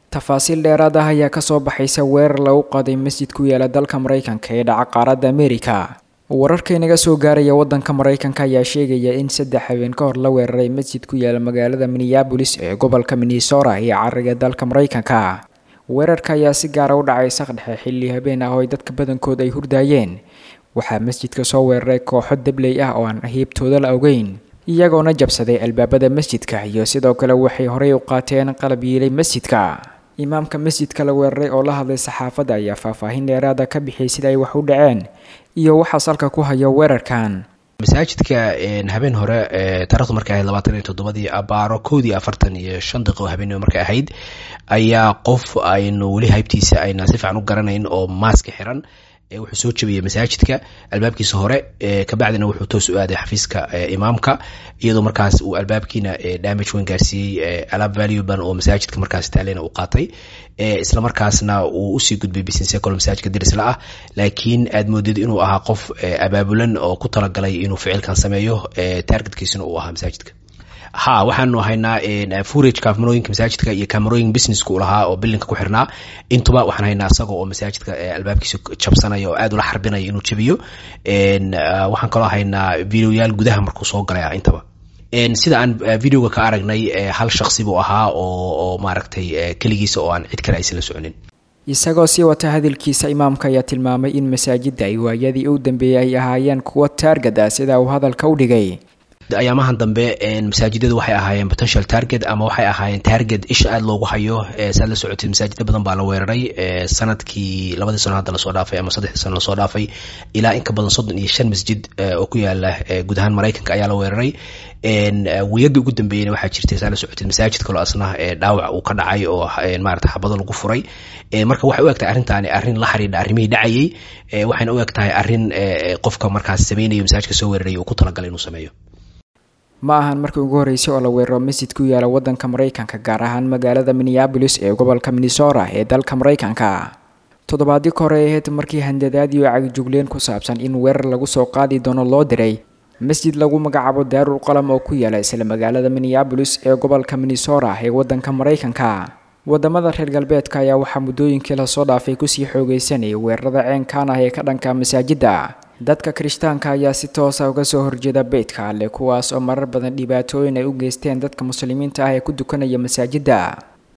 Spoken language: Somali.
tafaasiil dheeraad ah ayaa kasoo baxaysa weerar lagu qaday masjid ku yaala dalka maraykanka ee dhaca qaaradda amerika wararka inaga soo gaaraya wadanka maraykanka ayaa sheegaya in saddex habeen ka hor la weeraray masjid ku yaala magaalada minneabolis ee gobolka minnesota iyo cariga dalka maraykanka weerarka ayaa si gaara u dhacay saqdhexe xilli habeen ah oo ay dadka badankood ay hurdaayeen waxaa masjidka soo weeraray kooxo dabley ah oo aan hiibtooda la ogeyn iyagoona jabsaday albaabada masjidka iyo sidoo kale waxay horey u qaateen qalab yiilay masjidka imaamka masjidka la weeraray oo la hadlay saxaafadda ayaa faahfaahin dheeraada ka bixiyay sida ay wax u dhaceen iyo waxaa salka ku haya weerarkan masaajidka habeen hore taarikhdu markay ahayd labaatan iyo toddobadii abaaro kowdii afartan iyo shan daqiiqo habeenimo markay ahayd ayaa qof aynu weli haybtiisa ayna si fiican u garanayn oo maaska xiran wuxuu soo jabiyey masaajidka albaabkiisa hore kabacdina wuxuu toos u aaday xafiiska imaamka iyadoo markaas uu albaabkiina damage weyn gaarsiiyey alaab valueban oo masaajidka markaas taalena u qaatay isla markaasna uu usii gudbay bisinsecol masaajidka dirisla ah laakiin aad moodid inuu ahaa qof abaabulan oo ku talagalay inuu ficilkan sameeyo targetkiisuna uu ahaa masaajidka ha waxaanu haynaa furage kaamarooyinka masaajidka iyo kaamarooyin businesska u lahaa oo bilinka ku xirnaa intuba waxaan haynaa isaga oo masaajidka albaabkiisa jabsanaya oo aad ula xarbinaya inuu jabiyo waxaan kaloo haynaa videoyaal gudaha markuu soo galay intaba sida aan videoga ka aragnay hal shaksi buu ahaa oo maaragtay keligiisa oo aan cid kale aysan la soconin isagoo sii wata hadalkiisa imaamka ayaa tilmaamay in masaajidda ay waayadii u dambeeyey ay ahaayeen kuwo taargad ah sida uu hadalka u dhigay ayaamahan dambe masaajidadu waxay ahaayeen potential target ama waxay ahaayeen target isha aada loogu hayo saad la socotid masaajida badan baa la weeraray sanadkii labadii sano hadda lasoo dhaafay ama saddexdii sano lasoo dhaafay ilaa in ka badan soddon iyo shan masjid oo ku yaala guud ahaan maraykanka ayaa la weeraray wiyadii ugu dambeeyena waxaa jirtay saa la socotid masaajid kaloo asna dhaawac uu ka dhacay oo maarata xabado lagu furay marka waxay u eg tahay arrintaani arrin la xiriidha arrimihii dhacayay waxayna u eg tahay arrin qofka markaas sameynayo masaajidka soo weeraray uu ku talagalay inuu sameeyo ma ahan markii ugu horreysay oo la weeraro masjid ku yaala waddanka maraykanka gaar ahaan magaalada minneabolis ee gobolka minnesota ee dalka maraykanka toddobaadii ka hore ahayd markii handadaadii oo cagjugleen ku saabsan in weerar lagu soo qaadi doono loo diray masjid lagu magacaabo daarul qalam oo ku yaala isla magaalada minneabolis ee gobolka minnesota ee waddanka maraykanka wadamada reer galbeedka ayaa waxaa muddooyinkii lasoo dhaafay kusii xoogeysanayay weerarada ceenkaan ah ee ka dhanka masaajidda dadka kirishtaanka ayaa si toosa uga soo horjeeda beydka alle kuwaas oo marar badan dhibaatooyin ay u geysteen dadka muslimiinta ah ee ku dukanaya masaajidda